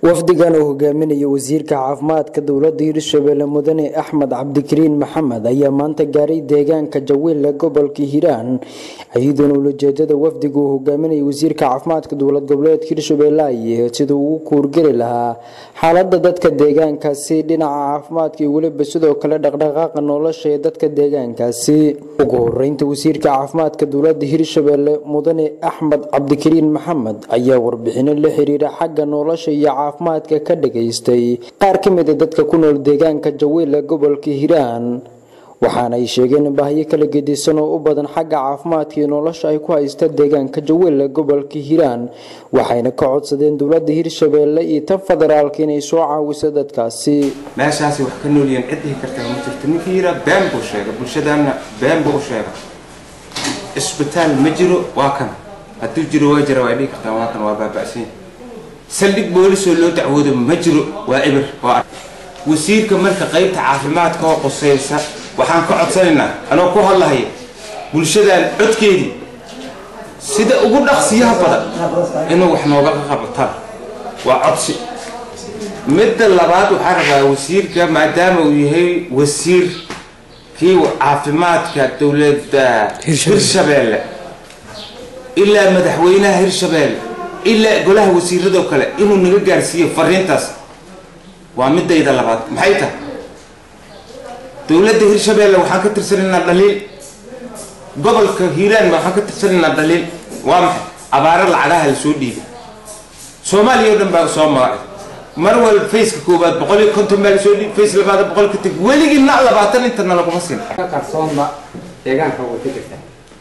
wafdigan oo hogaaminaya wasiirka caafimaadka dowlada hirshabelle mudane axmed cabdikariin maxamed ayaa maanta gaaray deegaanka jawiille gobolka hiiraan ciidan ulajeedada wafdiga uu hogaaminaya wasiirka caafimaadka dowlad goboleedka hirshabelle ay siduu ugu kuurgeli lahaa xaalada dadka deegaankaasi dhinaca caafimaadka iyo weliba sidoo kale dhaqdhaqaaqa nolosha ee dadka deegaankaasi ugu horeynta wasiirka caafimaadka dowlada hirshabelle mudane axmed cabdikariin maxamed ayaa warbixino la xiriira xagga nolosha iyo caafimaadka ka dhageystay qaar ka mid a dadka ku nool deegaanka jawiille gobolka hiiraan waxaana ay sheegeen in baahiyo kala gedisan oo u badan xagga caafimaadka iyo nolosha ay ku haysta deegaanka jawiille gobolka hiiraan waxayna ka codsadeen dowlada hirshabelle iyo tan federaalka inay soo caawiso dadkaasi meeshaasi wax ka noolyihiin cid dhihi kartaa ma jirto ninkii yiraa been buu sheegay bulshadaanna been buu u sheegay isbitaal ma jiro waa kan hadduu jiro waa jira waa dhihi kartaa waa kan waa baaba'san saldhig boolisoo loo dacwoodo ma jiro waa ibir waa wasiirka marka qaybta caafimaadka oo qusaysa waxaan ka codsanaynaa anoo ku hadlahaya bulshadaan codkeedii sida ugu dhaqsiyaha badan inuu wax nooga qabtaan waa codsi midda labaad waxaan rabaa wasiirka maadaama uu yahay wasiir kii caafimaadka dowladda hirshabeelle ilaa madaxweynaha hirshabeelle ilaa golaha wasiiradoo kale inuu naga gaarsiiyo fariintaas waa midayda labaad maxay tahay dowladda hirshabeelle waxaan ka tirsanaynaa dhaliil gobolka hiiraan waxaan ka tirsanaynaa dhaliil waa maxay abaaro lacagaha la soo dhiibay soomaaliya o dhan baa soo magacay mar walba faceka koowaad boqol iyo konton baa lasoo dhiibay face labaad boqol ka teg weligii na labaatan intana laguma siin qarsoonba deegaanka way ka jirtaa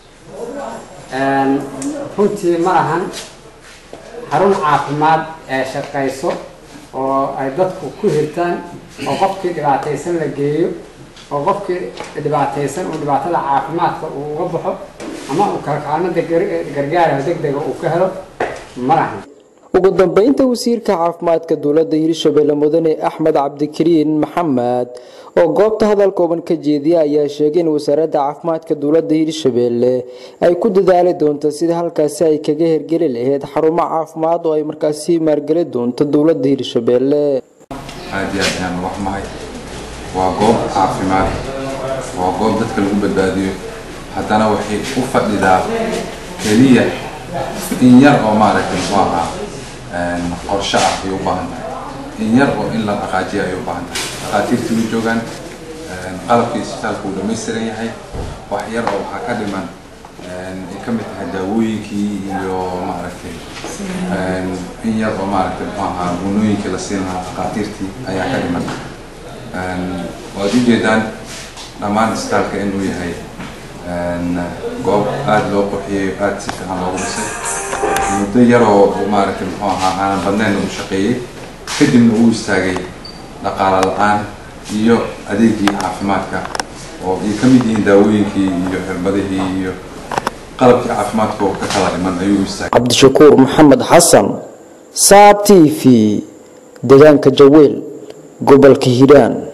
runtii ma ahan xarun caafimaad ee shaqayso oo ay dadku ku hirtaan oo qofkii dhibaataysan la geeyo oo qofkii dhibaataysan uu dhibaatada caafimaadka uu uga baxo ama uu kalkaalmada gargaaraha degdega uu ka helo ma lahan ugu dambeynta wasiirka caafimaadka dowlada hirshabelle mudane axmed cabdikariin maxamed oo goobta hadal kooban ka jeediya ayaa sheegay in wasaaradda caafimaadka dowlada hirshabelle ay ku dadaali doonto sida halkaasi ay kaga hergeli lahayd xarumo caafimaad oo ay markaasi maalgeli doonto dowlada hirshabelle aad iyo aad ayaan wax mahay waa goob caafimaad waa goob dadka lagu badbaadiyo haddana waxay u fadhidaa keliya in yar oo maaragtay muxuu ahaa qorshe ah ayay u baahan tahay in yar oo in la dhaqaajiya ayay u baahan tahay dhaqaatiirtii way joogaan qalabkii isbitaalka uu dhamaystiran yahay wax yar oo waxaa ka dhiman ay ka mid tahay daawooyinkii iyo maaragtay in yar oo maaragtay muxuu ahaa gunooyinkii la siin lahaa dhaqaatiirtii ayaa ka dhiman waad ujeedaan dhammaan isbitaalka inuu yahay goob aada loo qurxiyey aada si fiican loogu dhisay muddo yaroo maaragtay muxuu ahaa aanan badnayn uu shaqeeyey kadibna uu istaagay dhaqaala la-aan iyo adeegii caafimaadka oo ay ka mid yihiin daawooyinkii iyo xirbadihii iyo qalabkii caafimaadka oo ka kala dhiman ayuu istaagay cabdishakuur maxamed xasan saab t v deegaanka jawiil gobolka hiiraan